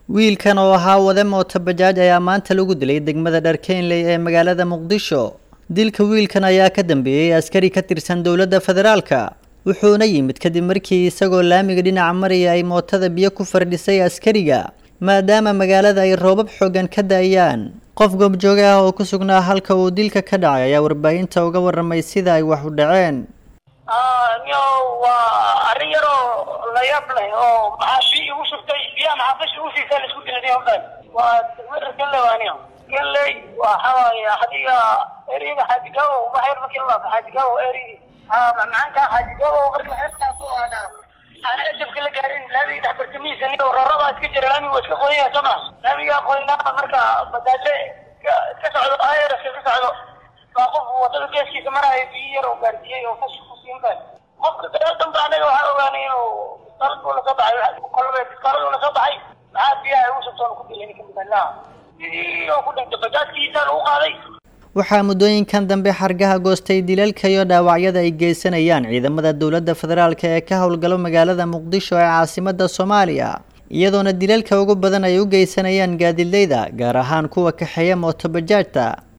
wiilkan oo ahaa wade mooto bajaaj ayaa maanta lagu dilay degmada dharkeynley ee magaalada muqdisho dilka wiilkan ayaa ka dambeeyey askari ka tirsan dowladda federaalka wuxuuna yimid kadib markii isagoo laamiga dhinaca maraya ay mootada biyo ku fardhisay askariga maadaama magaalada ay roobab xoogan ka da-ayaan qof goobjooge ah oo ku sugnaa halka uu dilka ka dhacay ayaa warbaahinta uga waramay sida ay wax u dhaceen niyo waa arrin yaroo la yaab leh oo maxaa biyo igu shubtay biyaha maxaa bashi igu siisa laisku dilay hawdhan waa degmada galley waa niyo galley waxa waaye hadiga eriyada xaajigaabo waxyar markii la laafo xaajigaabo eriyadi macaanka xaajigaabo marka xeertaas oo aana aan ajabka la gaarin laamiga dhex bartamihiisa niyo roorabaa iska jira laamiga waa iska qoyaya soo ma laamiga qoynaa marka badaaje ka socdo ayraska ka socdo waa qof wadada geeskiisa maraayo biyo yar oo gaarsiiyey oo kash kusiinbaan qofka dagaal dambe anaga waxaa ogaanay inuu biskaaladu lasoo baxay kolbe biskaaladu lasoo baxay maxaa biyaha ugu shubtoon ku dilay ninka midalaha sidii oo ku dhintay bajaajkiisa lagu qaaday waxaa muddooyinkan dambe xargaha goostay dilalka iyo dhaawacyada ay geysanayaan ciidamada dowladda federaalka ee ka howlgalo magaalada muqdisho ee caasimada soomaaliya iyadoona dilalka ugu badan ay u geysanayaan gaadiidleyda gaar ahaan kuwa kaxeeya mooto bajaajta